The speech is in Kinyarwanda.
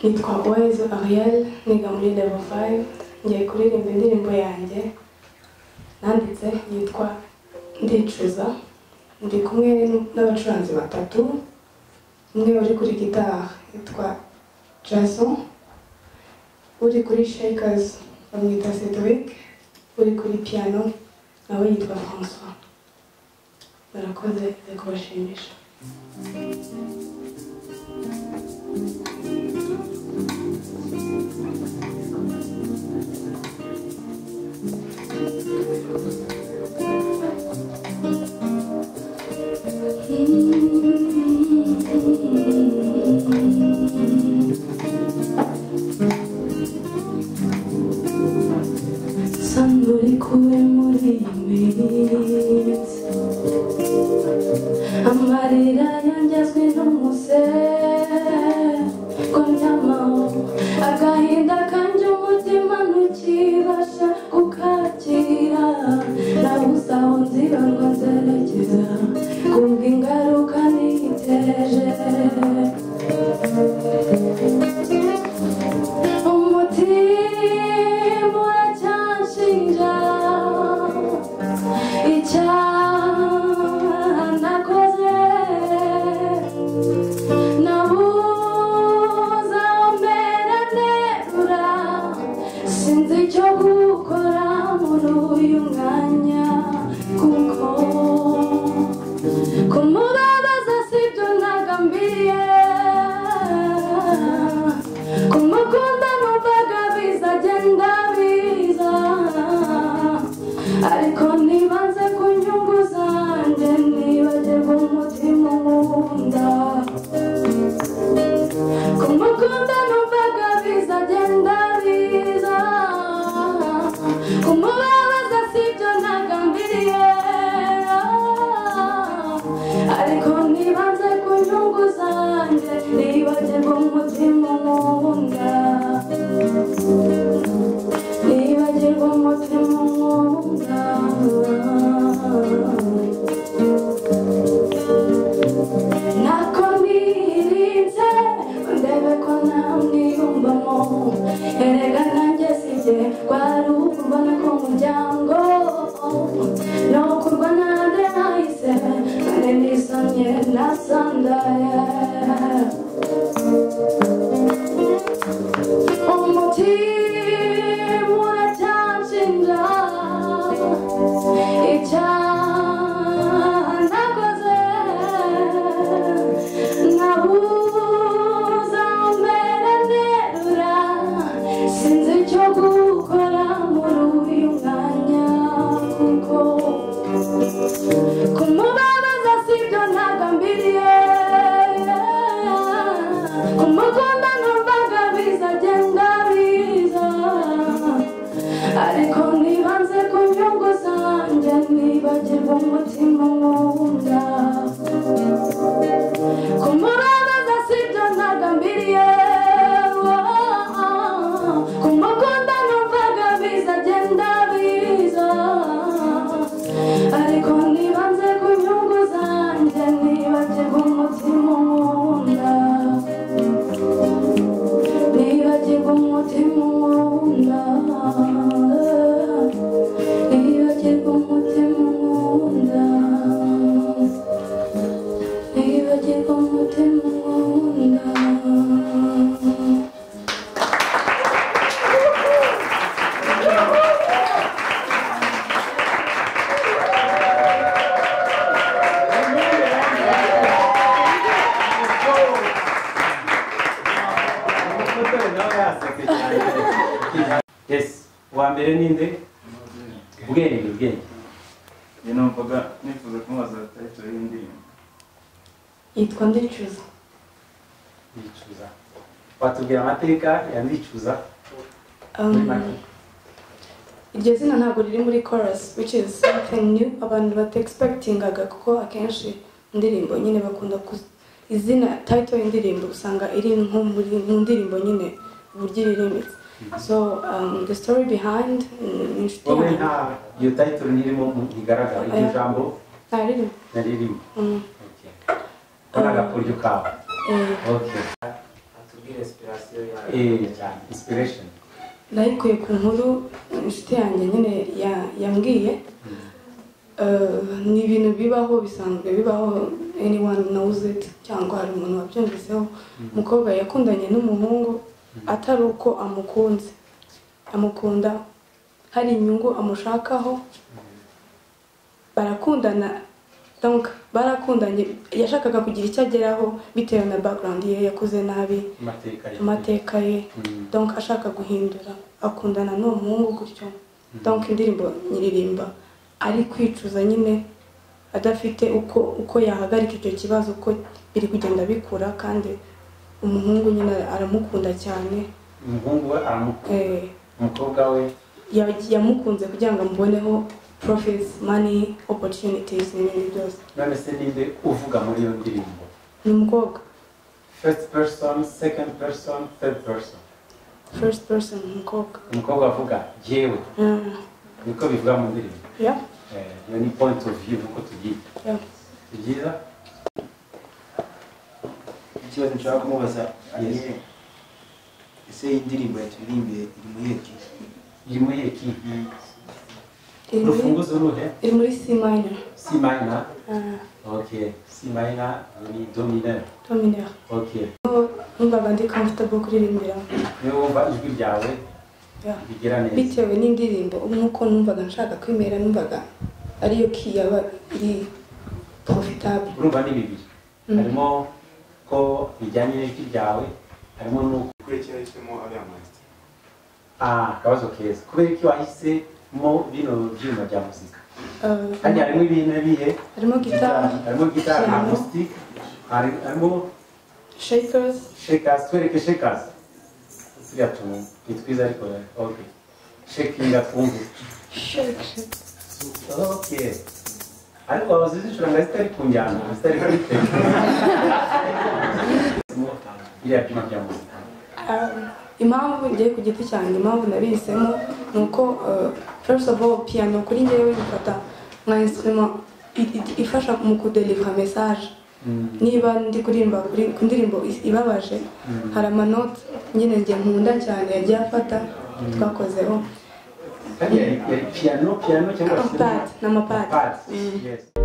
nitwa Uwezo Ariel niga muri level 5 ngiye kuririmba indirimbo yanjye nanditse yitwa Ndicuza ndi kumwe n'abacuranzi batatu umwe uri kuri gitari yitwa Jason uri kuri Shakers bamwita Cedric uri kuri piano nawe yitwa François barakoze ngiye kubashimisha Sangue liquore muri imitsi amarira yangezwe n'umuse ko nyamaho agahinda kanjye umutima ntukibasha kukakira nabuze aho nziba ngo nzerekeza kubw'ingaruka niteje umutima uracyanshinja icyaha nakoze nabuze aho mbera nterura sinzi icyo gukora muri uyu mwanya kuko kumubabaza sibyo nagambiriye kumukunda numvaga biza genda biza ariko ntibanze ku nyungu zanjye nibagirwa umutima nkunda kumukunda numvaga biza genda biza kumubabaza sibyo nagambiriye ariko ntibanze ku nyungu zanjye nibagirwa umutima nkunda nibagirwa umutima nkunda nako nirinze ndebe ko ntamwiyumvamo erega nanjye sibye kwari ukubona ko umuryango no kurwana nde nahise none nisomye nasandaye umutima uracyanshinja icyaha nakoze nabuze aho mbera nterura sinzi icyo gukora muri uyu mwanya kuko kumubabaza sibyo ntagambiriye kumukunda numvaga biza genda biza ariko ntibanze ku nyungu zanjye nibagirwa umutima nkunda kumubabaza sibyo ntagambiriye kumukunda numvaga biza genda biza ariko ntibanze ku nyungu zanjye nibagirwa umutima nkunda nibagirwa umutima nkunda nibagirwa umutima nkunda nibagirwa umutima nkunda umutobe nawe yasetse cyane yesi uwa mbere ni nde ubwenge ubwenge njye numvaga nifuza kumubaza tayitiro y'indirimbo yitwa Ndicuza ndicuza watubwira amateka ya ndicuza Um, muri make iryo zina ntabwo riri muri chorus which is something new abantu bata expectingaga kuko akenshi indirimbo nyine bakunda ku izina title y'indirimbo usanga iri nko muri mu ndirimbo nyine uburyo iririmitse so um, the story behind mm, ni inshuti wowe yanjye nta iyo tayitiro ntirimo ntigaragara iryo Oya. jambo nta ririmo naririmo Mm, ko n'agakuryo kawe eh, ok inspiration yawe Eh, inspiration nayikuye ku nkuru inshuti yanjye nyine ya- yambwiye Eh, ni ibintu bibaho bisanzwe bibaho anyone knows it cyangwa hari umuntu wabyumviseho umukobwa yakundanye n'umuhungu atari uko amukunze amukunda hari inyungu amushakaho barakundana donc barakundanye yashakaga kugira icyo ageraho bitewe na background ye yakuze nabi amateka ye amateka ye Mm. donc ashaka guhindura akundana n'uwo muhungu gutyo donc indirimbo nyiririmba ari kwicuza nyine adafite uko uko yahagarika icyo kibazo uko biri kugenda bikura kandi umuhungu nyine aramukunda cyane umuhungu we aramukunda eh, umukobwa we ya- yamukunze kugira ngo amuboneho profits money opportunities n'ibindi byose none se ninde uvuga muri iyo ndirimbo ni umukobwa first person second person third person first person ni umukobwa umukobwa avuga yewe Mm, niko bivuga mu ndirimbo yeah, Eh, iyo ni point of view nkuko tubyita yeah. si byiza ikibazo nshaka kumubaza Yes. ariye ese iyi ndirimbo yaturirimbiye iri mu yeki iri muri eki iri muri- urufunguzo ruhe iri muri c minor si minor Ah, okay si minor ni dominant dominant okay numvaga ndi comfortable kuririmbira niyo wumva ijwi ryawe Yeah. rigera neza bitewe n'indirimbo nk'uko numvaga nshaka kwemera numvaga ariyo key yaba iri profitable urumva ni bibiri harimo ko bijyanye n'ijwi ryawe harimo n'uko ukurikira ishyimo ariya mayisitiri ah akabazo keza kubera ko wahisemo bino byuma bya muzika Uh, kandi harimo ibintu bihe harimo guitar harimo gitari Piano. acoustic hari- harimo shakers shakers twereke shakers turiya tuntu ni twiza ariko okay shakinga twumve Okay. Ariko waba uzi zicuranga zitari ku njyana, zitari kuri tempo. Biriya byuma bya muzika. Ah, impamvu ngiye ku giti cyanjye impamvu nabihisemo ni uko uh, first of all piano kuri njyewe bifata nka instrument i- i- ifasha mu kudelivra message niba ndi kuririmba kuri ku ndirimbo is- ibabaje hari amanote nyine njye nkunda cyane yagiye afata twakozeho Kandi yari yari piano, piano cyangwa se- amapati ni amapati Pads, yes.